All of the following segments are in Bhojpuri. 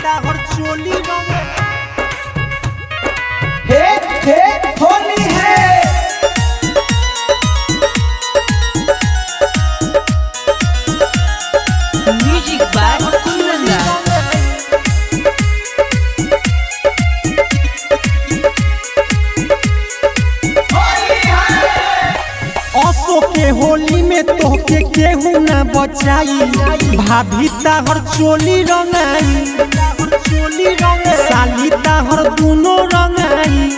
ताहर चोली रंगे हे हे होली है Music by Kunanda. असो के होली में तोहके केहू ना बचाई भाभी ताहर चोली रंगाई साली ताहर दुनो रंगाई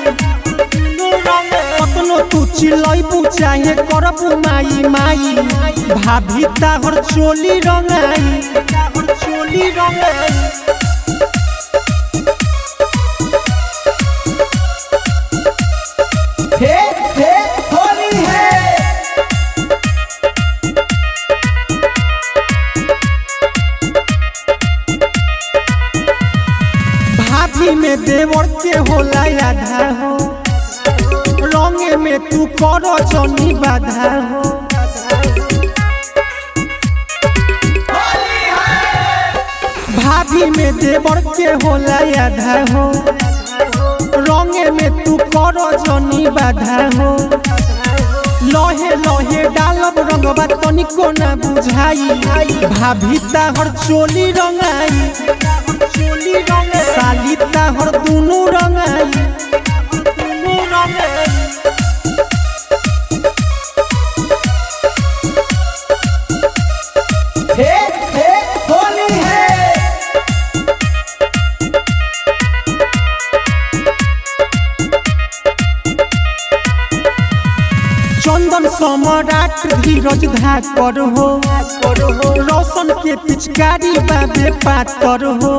कतनो तू चिलैबू चाहे करबू माई माई भाभी ताहर चोली रंगाई चोली रंगाई हे हे होली है भाभी में देवर के होला आधा हो रंगे में तू करो जनी बाधा हो भाभी में देवर के होला आधा हो रंगे में तू करो जनी बाधा हो लहे लहे डालब रंगबा तनिको ना बुझाई भाभी ताहर चोली रंगाई चोली रंगाई साली ताहर दुनु रंगाई दुनु रंगाई हे हे होली है चंदन सम्राट धीरज धाकर हो रोशन के पिचकारी बाबे पातर हो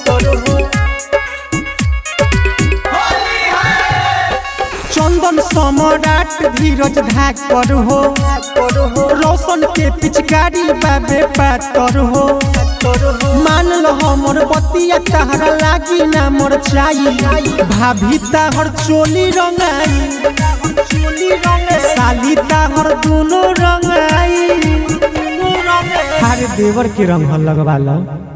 चंदन सम्राट धीरज धाकर हो रोशन के पिचकारी बाबे पातर हो मान लो हमर बतिया तहरा लागी ना मोर चाई भाभी ताहर चोली रंगाई चोली रंगाई साली ताहर दुनो रंगाई हर देवर के रंग लगवा लो